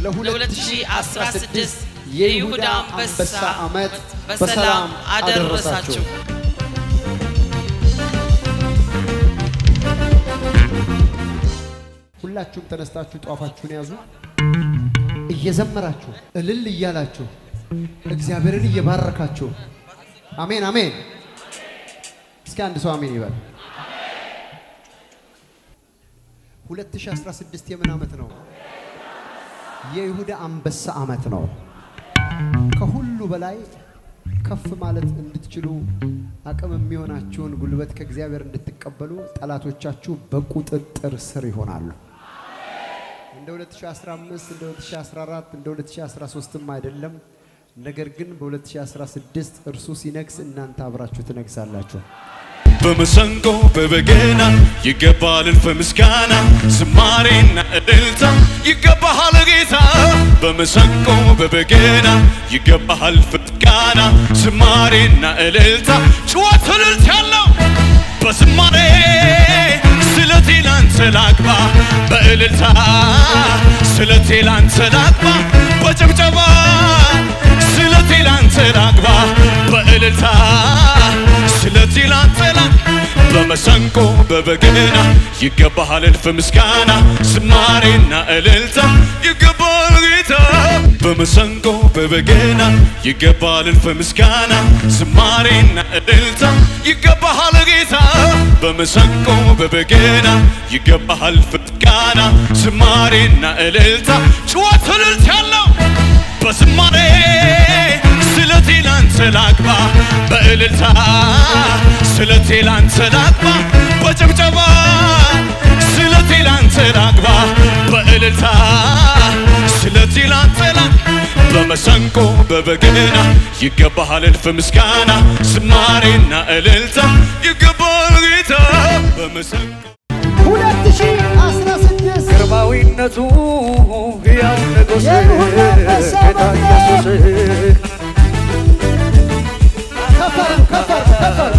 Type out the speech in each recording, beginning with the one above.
ለ2016 የይሁዳ አንበሳ ዓመት በሰላም አደረሳችሁ። ሁላችሁም ተነስታችሁ ጧፋችሁን ያዙ። እየዘመራችሁ እልል እያላችሁ እግዚአብሔርን እየባረካችሁ አሜን አሜን። እስኪ አንድ ሰው አሜን ይበል። 2016 የምን ዓመት ነው? የይሁዳ አንበሳ ዓመት ነው። ከሁሉ በላይ ከፍ ማለት እንድትችሉ አቅም የሚሆናችሁን ጉልበት ከእግዚአብሔር እንድትቀበሉ ጠላቶቻችሁ በቁጥጥር ስር ይሆናሉ። እንደ 2015 እንደ 2014 እንደ 2013ም አይደለም። ነገር ግን በ2016 እርሱ ሲነግስ እናንተ አብራችሁ ትነግሳላችሁ። በመሰንቆ በበገና ይገባል እልፍ ምስጋና ዝማሬና እልልታ ይገባሃል ጌታ በመሰንቆ በበገና ይገባሃል እልፍ ምስጋና ዝማሬና እልልታ ጭዋት እልልት ያለው በዝማሬ ስለቴ ላንተ ላግባ በእልልታ ስለቴ ላንተ ላግባ በጭብጨባ ስለቴ ላንተ ላግባ በእልልታ ስለቴ ላንተ ላግባ በመሰንቆ በበገና ይገባሃል እልፍ ምስጋና ዝማሬና እልልታ ይገባል ጌታ በመሰንቆ በበገና ይገባል እልፍ ምስጋና ዝማሬና እልልታ ይገባሃል ጌታ በመሰንቆ በበገና ይገባሃል እልፍ ምስጋና ዝማሬና እልልታ ጭዋት እልልት ያለው በዝማሬ ስለቴ ላንተ ላግባ በእልልታ ስለቴ ላንተ ላግባ በጭብጨባ ስለቴ ላንተ ላግባ በእልልታ ስለቴ ላንተ ላግባ በመሰንቆ በበገና ይገባሃል እልፍ ምስጋና ዝማሬና እልልታ ይገባል ጌታ በመሰንቆ 2016 ግርማዊነቱ ሕያው ንጉሥ የይሁዳ አንበሳ ጌታ ኢየሱስ ከፈር ከፈር ከፈር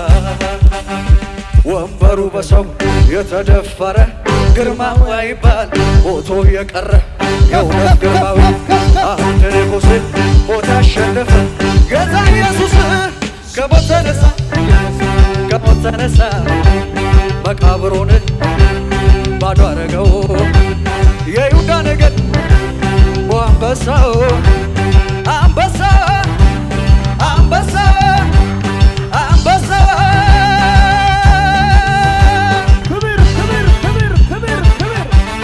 ወንበሩ በሰው የተደፈረ ግርማዊ አይባል ሞቶ የቀረ የእውነት ግርማዊ አንድ ንጉሥ ሞት ያሸነፈ ጌታ ኢየሱስ ከሞት ተነሳ ከሞት ተነሳ መቃብሩን ባዶ አረገው የይሁዳ ነገድ አንበሳው አንበሳ አንበሳ አንበሳ ክብር ክብር ክብር ክብር ክብር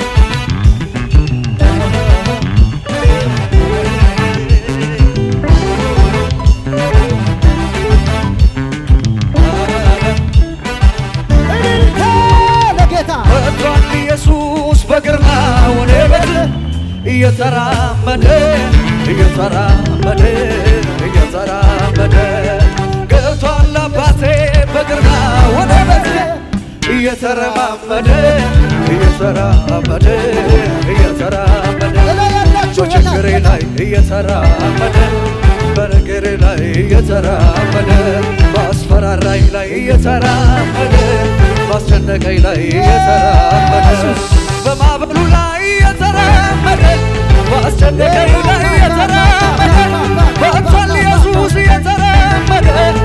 እልልታ ለጌታ መጥቷል ኢየሱስ በግርማው ወደ ቤት እየተራመደ እየተራመደ እየተራመደ ገብቷል አባቴ በግርማው ወደ ቤት እየተረማመደ እየተራመደ እየተራመደ እላይ ያላችሁ በችግሬ ላይ እየተራመደ በነገሬ ላይ እየተራመደ በአስፈራራኝ ላይ እየተራመደ ባስጨነቀኝ ላይ እየተራመደ በማዕበሉ ላይ እየተራመደ ባስጨነቀኝ ላይ እየተራመደ በአቷል ኢየሱስ እየተራመደ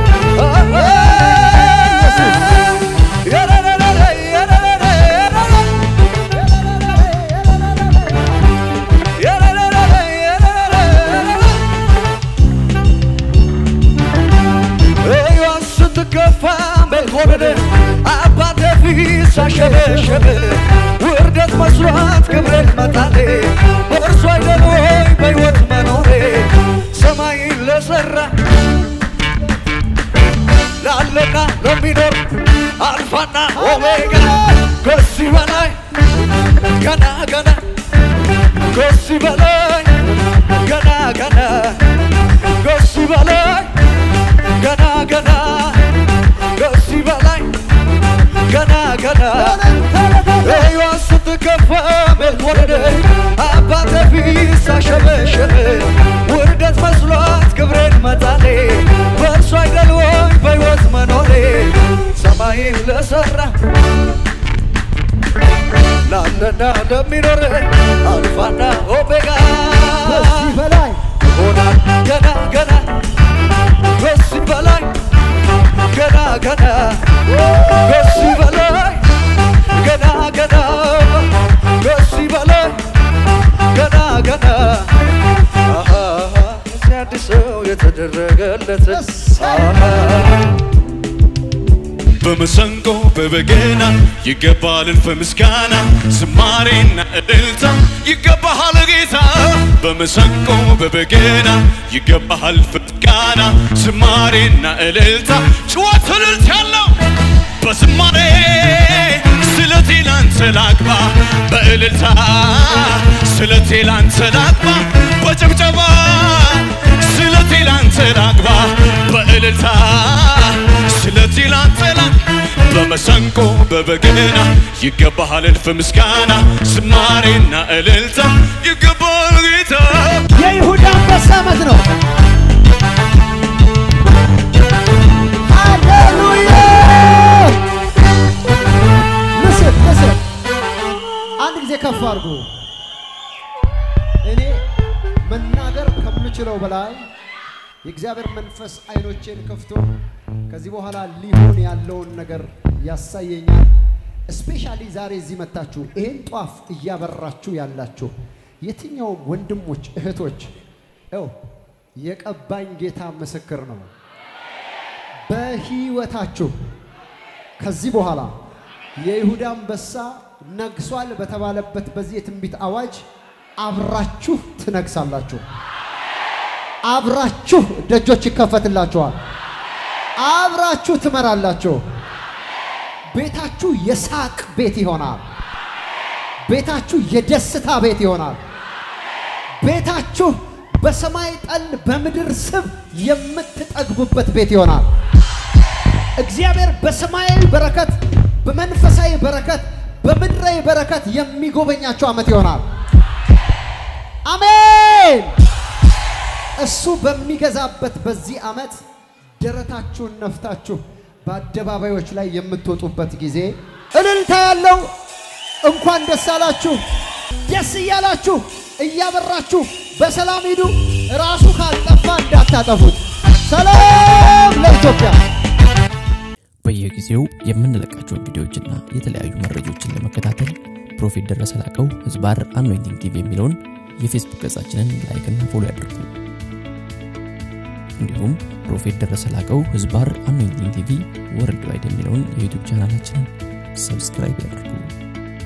የረረረረ የረረረ የረረረ የረረረ ሕይወት ስትገፋ መልኮንን አባቴ ፊት ሳሸበሸበ ውርደት መስሏት ክብሬን መጣሌ በእርሱ አይደል ወይ በሕይወት መኖሬ ሰማይን ለሠራ ላለና ለሚኖር አልፋና ኦሜጋ ከዚህ በላይ ገና ገና ከዚህ በላይ ገና ገና ከዚህ በላይ ገና ገና ከዚህ በላይ ገና ገና ሕይወት ስትከፋ መልወረደ አባቴ ፊት ሳሸበሸበ ውርደት መስሏት ክብሬን መጣሌ በእርሱ አይደል ወይ በሕይወት መኖሬ ሰማይን ለሠራ ላለና ለሚኖር አልፋና ኦሜጋ ከዚህ በላይ ይሆናል ገና ገና ከዚህ በላይ ገና ገና ከዚህ በላይ ገና ገና ከዚህ በላይ ገና ገና አሃ እዚህ አዲስ ሰው የተደረገለት አሃ በመሰንቆ በበገና ይገባል እልፍ ምስጋና ዝማሬና እልልታ ይገባሃል ጌታ በመሰንቆ በበገና ይገባሃል እልፍ ምስጋና ዝማሬና እልልታ ጭዋት እልልት ያለው በዝማሬ ስለቴ ላንተ ላግባ በእልልታ ስለቴ ላንተ ላግባ በጭብጨባ ስለቴ ላንተ ላግባ በእልልታ ስለቴ ላንተ ላግባ በመሰንቆ በበገና ይገባሃል እልፍ ምስጋና ዝማሬና እልልታ ይገባሃል ጌታ የይሁዳ አንበሳ ዓመት ነው። ሃሌሉያ! ምስል ምስል አንድ ጊዜ ከፍ አድርጉ። እኔ መናገር ከምችለው በላይ የእግዚአብሔር መንፈስ አይኖቼን ከፍቶ ከዚህ በኋላ ሊሆን ያለውን ነገር ያሳየኛል። እስፔሻሊ ዛሬ እዚህ መታችሁ ይሄን ጧፍ እያበራችሁ ያላችሁ የትኛውም ወንድሞች እህቶች፣ ው የቀባኝ ጌታ ምስክር ነው። በህይወታችሁ ከዚህ በኋላ የይሁዳ አንበሳ ነግሷል በተባለበት በዚህ የትንቢት አዋጅ አብራችሁ ትነግሳላችሁ። አብራችሁ ደጆች ይከፈትላችኋል። አብራችሁ ትመራላችሁ። ቤታችሁ የሳቅ ቤት ይሆናል። ቤታችሁ የደስታ ቤት ይሆናል። ቤታችሁ በሰማይ ጠል በምድር ስብ የምትጠግቡበት ቤት ይሆናል። እግዚአብሔር በሰማያዊ በረከት፣ በመንፈሳዊ በረከት፣ በምድራዊ በረከት የሚጎበኛቸው ዓመት ይሆናል። አሜን። እሱ በሚገዛበት በዚህ ዓመት ደረታችሁን ነፍታችሁ በአደባባዮች ላይ የምትወጡበት ጊዜ እልልታ ያለው እንኳን ደስ አላችሁ። ደስ እያላችሁ እያበራችሁ በሰላም ሂዱ። ራሱ ካልጠፋ እንዳታጠፉት። ሰላም ለኢትዮጵያ። በየጊዜው የምንለቃቸውን ቪዲዮዎችና የተለያዩ መረጃዎችን ለመከታተል ፕሮፌት ደረሰ ላቀው ህዝባር አኖይንቲንግ ቲቪ የሚለውን የፌስቡክ ገጻችንን ላይክና ፎሎ ያድርጉ። እንዲሁም ፕሮፌት ደረሰ ላቀው ህዝባር አኖይንቲንግ ቲቪ ወርልድ ዋይድ የሚለውን የዩቱብ ቻናላችንን ሰብስክራይብ ያድርጉ።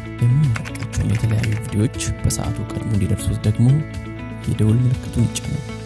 የምንለቃቸውን የተለያዩ ቪዲዮዎች በሰዓቱ ቀድሞ እንዲደርሱት ደግሞ የደውል ምልክቱን ይጫኑ።